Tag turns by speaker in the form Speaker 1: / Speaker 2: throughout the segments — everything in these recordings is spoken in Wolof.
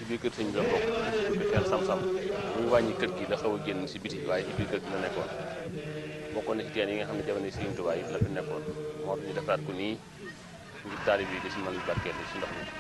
Speaker 1: biir kër sëñ bi la bokk ko teen sam-sam muy wàññi kër gi la xaw a génn si biti waaye ci biir kër gi la nekkoon bokkoon na ci teen yi nga xam ne jamono Sëriñ Tuubaa yi la fi nekkoon moo tax ñu defaraat ko nii ngir taalib yi di si mën barkeel si ndox mi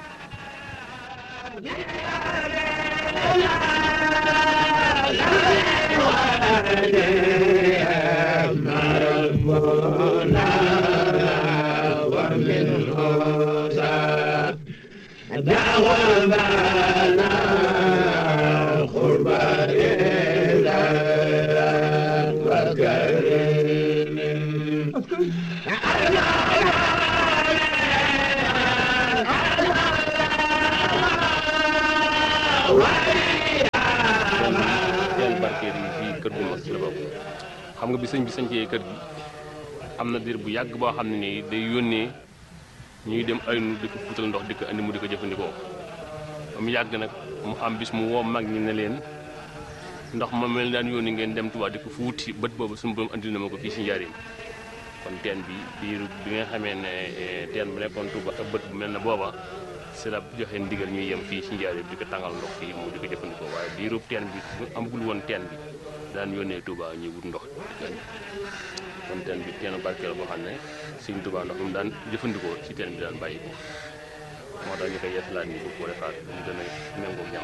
Speaker 1: teen barkeel yi fii kër gu mag ci la bokk xam nga bi sëñ bi sañcee kër gi am na diir bu yàgg boo xam ne nii day yónnee ñuy dem ay nu di ko fuutal ndox di ko andi mu di ko jëfandikoo ba mu yàgg nag mu am bis mu woo mag ñi ne leen ndox ma mel daan yónni ngeen dem Tuubaa di ko fu wuti bët boobu suñu borom andi na ma ko fii si njariñ kon teen bi biir bi nga xamee ne teen bu nekkoon Tuubaa ak bët bu mel ne booba si la joxe ndigal ñuy yem fii si njariñ di ko tàngal ndox fii mu di ko jëfandikoo waaye biirub teen bi amagul woon teen bi daan yónnee Tuubaa ñuy wut ndox di ko andi kon teen bi teenu barkeel boo xam ne Sëñ Tuubaa ndox mu daan jëfandikoo ci teen bi daan bàyyi ko moo tax ñu koy yeesalaat nii bu ko defaat mu gën a méngoo